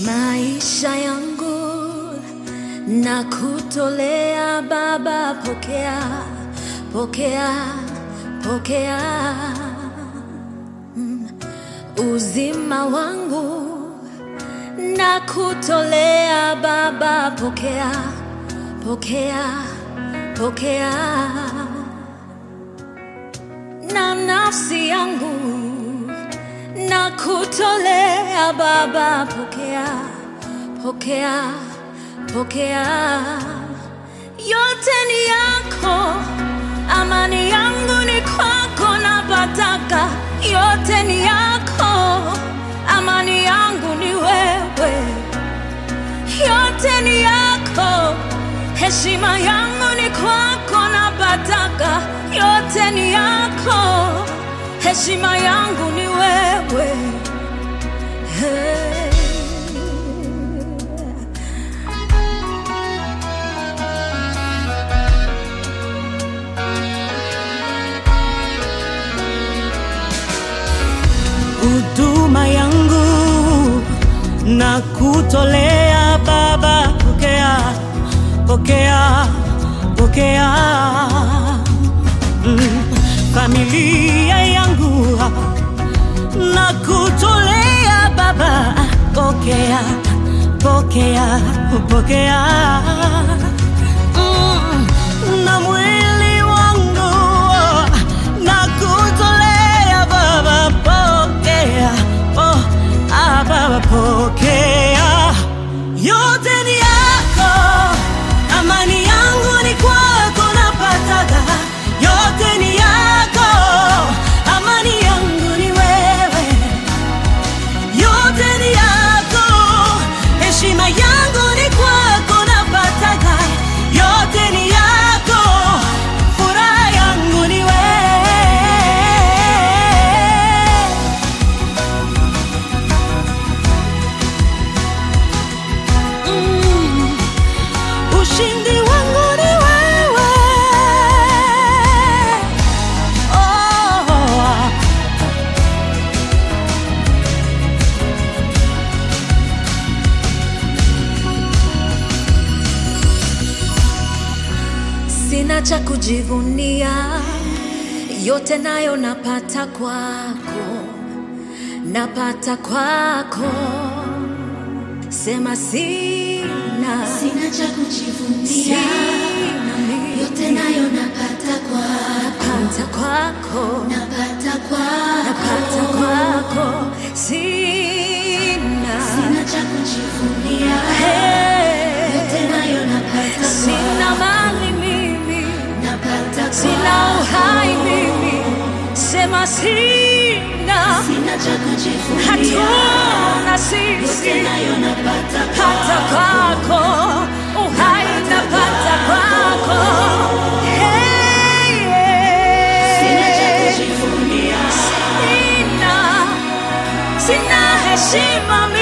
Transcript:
maisha yangu na kutolea Baba, pokea, pokea, pokea Mm. uzima wangu na kutolea Baba, pokea, pokea, pokea na nafsi yangu na kutolea Baba, pokea, pokea, pokea. Yote ni yako, amani yangu ni kwako, napataka. Yote ni yako, amani yangu ni wewe. Yote ni yako, heshima yangu ni kwako, napataka. Yote ni yako, heshima yangu ni wewe. Hey. huduma yangu na kutolea Baba, pokea, pokea, pokea. Mm, familia yangu na kutolea Baba, pokea, pokea, pokea. Mm, na mwili wangu na kutolea Baba, pokea, oh, ah, Baba, pokea. Yote ni yako, amani yangu ni kwako, napataka. Yote ni yako, amani yangu ni wewe yote ni yako, heshima yangu ni kwako, napataka. Yote ni yako, furaha yangu ni wewe. Mm, ushindi wangu ni wewe. Oh. Sina cha kujivunia, yote nayo napata kwako, napata kwako. Sema sina, Sina cha kujivunia, sina mimi, yote nayo napata kwako, napata kwako, napata napata kwako. kwako. Sina, Sina cha kujivunia, hey, yote nayo napata sina kwako, mali mimi, napata sina uhai kwako. mimi, sema sina. Sina cha kujivunia, hatuna yote sisi nayo napata hata kwako uhai napata kwako Hey, Sina cha yeah. kujivunia, sina sina heshima